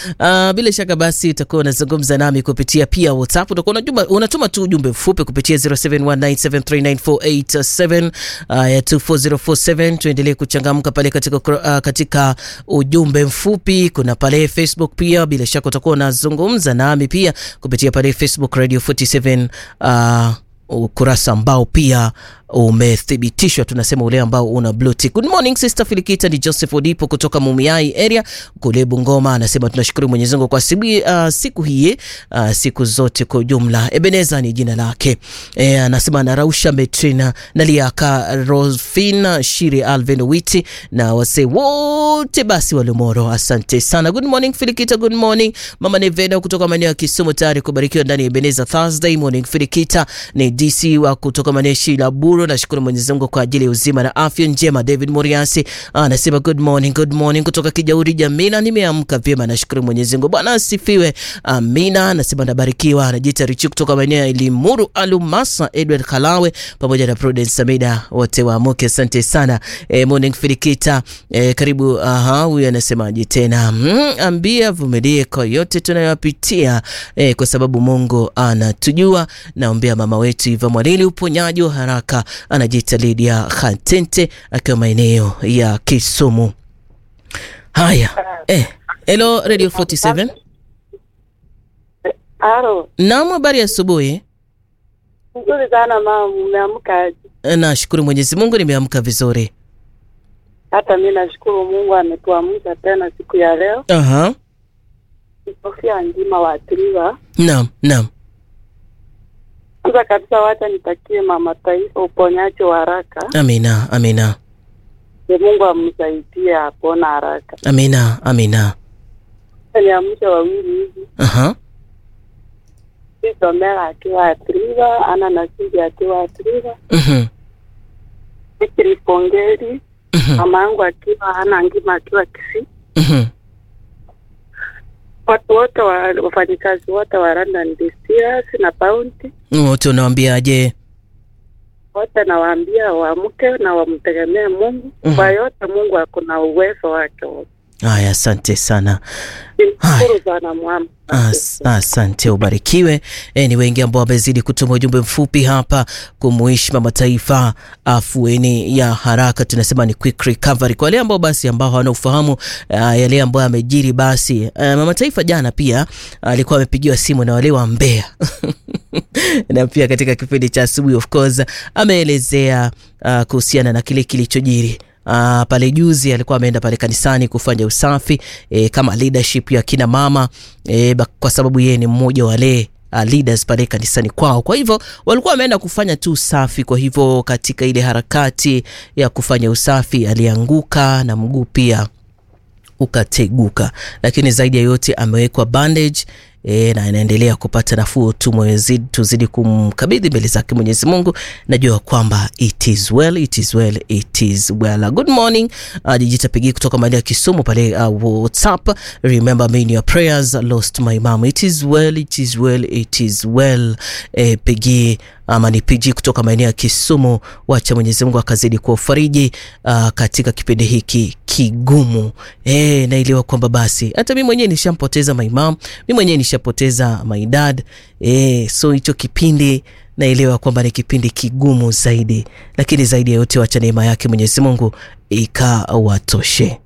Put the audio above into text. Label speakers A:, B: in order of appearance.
A: Uh, bila shaka basi utakuwa unazungumza nami kupitia pia WhatsApp. Utakuwa unajuma, unatuma tu ujumbe mfupi kupitia 0719739487 uh, ya 24047. Tuendelee kuchangamka pale katika, uh, katika ujumbe mfupi. Kuna pale Facebook pia, bila shaka utakuwa unazungumza nami pia kupitia pale Facebook Radio 47 uh, ukurasa ambao pia umethibitishwa tunasema ule ambao una blue tick. Good morning sister Filikita, ni Joseph Odipo kutoka Mumiai area kule Bungoma, anasema tunashukuru Mwenyezi Mungu kwa sibi, uh, siku hii uh, siku zote kwa ujumla. Ebeneza ni jina lake e, anasema anarausha Metrina Naliaka Rosfina Shiri Alvin Witi na wase wote basi Walumoro, asante sana. Good morning Filikita, good morning mama Nevena kutoka maeneo ya Kisumu, tayari kubarikiwa ndani ya Ebeneza Thursday morning. Filikita ni DC wa kutoka maneshi la Buru. Nashukuru Mwenyezi Mungu kwa ajili ya uzima na afya njema. David Muriasi anasema good morning, good morning kutoka Kijauri Jamina, nimeamka vyema, nashukuru Mwenyezi Mungu. Bwana asifiwe. Amina. Anasema nabarikiwa. Anajiita Richi kutoka maeneo ya Limuru Alumasa, Edward Kalawe pamoja na Prudence Samida, wote waamuke. Asante sana. E, morning Filikita. E, karibu. Aha, huyu anasemaje tena? Mm, ambia vumilie kwa yote tunayopitia e, kwa sababu Mungu anatujua. Naombea mama wetu Iva Mwalili uponyaji wa haraka. Anajiita Lydia Khatente akiwa maeneo ya Kisumu. Haya, eh, hello Radio 47.
B: Halo,
A: Naam, habari ya asubuhi.
B: nzuri sana mama, umeamkaje?
A: Eh, Nashukuru Mwenyezi Mungu nimeamka vizuri.
B: Hata mi nashukuru Mungu ametuamsha tena siku ya leo.
A: Aha.
B: Sofia Njima waathiriwa.
A: Naam, naam.
B: Kwanza kabisa, wacha nitakie mama taifa uponyaji wa haraka,
A: Amina, amina.
B: e Mungu amsaidie apona haraka.
A: Amina, amina.
B: Niamsha wawili hivi,
A: Aha.
B: Somera akiwa athiriwa, Ana Nasindi akiwa athiriwa,
A: Mhm.
B: Fikiri Pongeri
A: Mhm.
B: mama yangu akiwa Ana Ngima akiwa Kisii,
A: Mhm.
B: watu wote wa wafanyikazi wote wa London Distillers na Bounty
A: Wote unawaambiaje?
B: wote nawaambia waamke na wamtegemee Mungu
A: Mhm.
B: kwa yote. Mungu akuna uwezo wake wote.
A: Haya, asante sana.
B: Nimshukuru sana mwama.
A: As, asante ubarikiwe. E, ni wengi ambao wamezidi kutuma ujumbe mfupi hapa kumuishi mama taifa afueni ya haraka, tunasema ni quick recovery kwa wale ambao basi ambao hawana ufahamu uh, yale ambayo amejiri. Basi uh, mama taifa jana pia alikuwa amepigiwa simu na wale wa Mbeya na pia katika kipindi cha asubuhi of course ameelezea uh, kuhusiana na kile kilichojiri. Uh, pale juzi alikuwa ameenda pale kanisani kufanya usafi e, kama leadership ya kina mama e, kwa sababu yeye ni mmoja wa wale uh, leaders pale kanisani kwao. Kwa hivyo walikuwa wameenda kufanya tu usafi. Kwa hivyo katika ile harakati ya kufanya usafi alianguka na mguu pia ukateguka, lakini zaidi ya yote amewekwa bandage e, na anaendelea kupata nafuu tu. Mwezidi tuzidi kumkabidhi mbele zake Mwenyezi Mungu. Najua kwamba it is well, it is well, it is well. Good morning uh, Jijita Pigi kutoka maeneo ya Kisumu pale uh, WhatsApp. Remember me in your prayers, lost my mom. It is well, it is well, it is well. E, Pigi ama ni PG kutoka maeneo ya Kisumu. Wacha Mwenyezi Mungu akazidi kuwafariji uh, katika kipindi hiki kigumu. E, naelewa kwamba basi hata mi mwenyewe nishampoteza my mom, mi mwenyewe nishapoteza my dad. E, so hicho kipindi naelewa kwamba ni kipindi kigumu zaidi, lakini zaidi ya yote wacha neema yake Mwenyezi Mungu ikawatoshe.